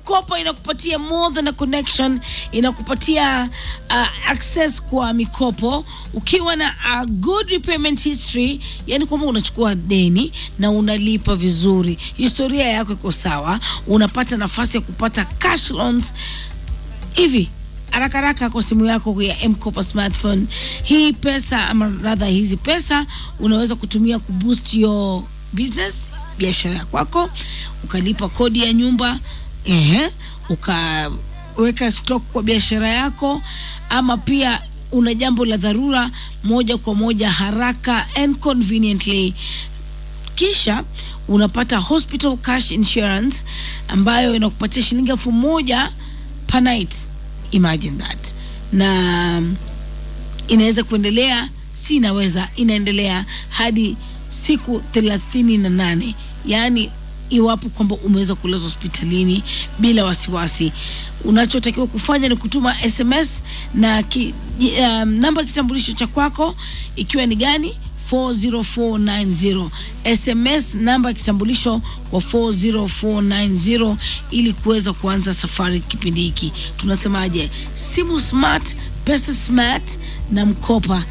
mkopa inakupatia more than a connection inakupatia uh, access kwa mikopo ukiwa na a good repayment history yani kwamba unachukua deni na unalipa vizuri historia yako iko sawa unapata nafasi ya kupata cash loans hivi haraka haraka kwa simu yako ya mkopa smartphone hii pesa ama rather hizi pesa unaweza kutumia kuboost your business biashara ya kwako ukalipa kodi ya nyumba ehe ukaweka stock kwa biashara yako ama pia una jambo la dharura moja kwa moja haraka and conveniently kisha unapata hospital cash insurance ambayo inakupatia shilingi elfu moja per night imagine that na inaweza kuendelea si inaweza inaendelea hadi siku thelathini na nane yaani iwapo kwamba umeweza kulazwa hospitalini bila wasiwasi unachotakiwa kufanya ni kutuma sms na ki, um, namba ya kitambulisho cha kwako ikiwa ni gani 40490 sms namba ya kitambulisho kwa 40490 ili kuweza kuanza safari kipindi hiki tunasemaje simu smart pesa smart na mkopa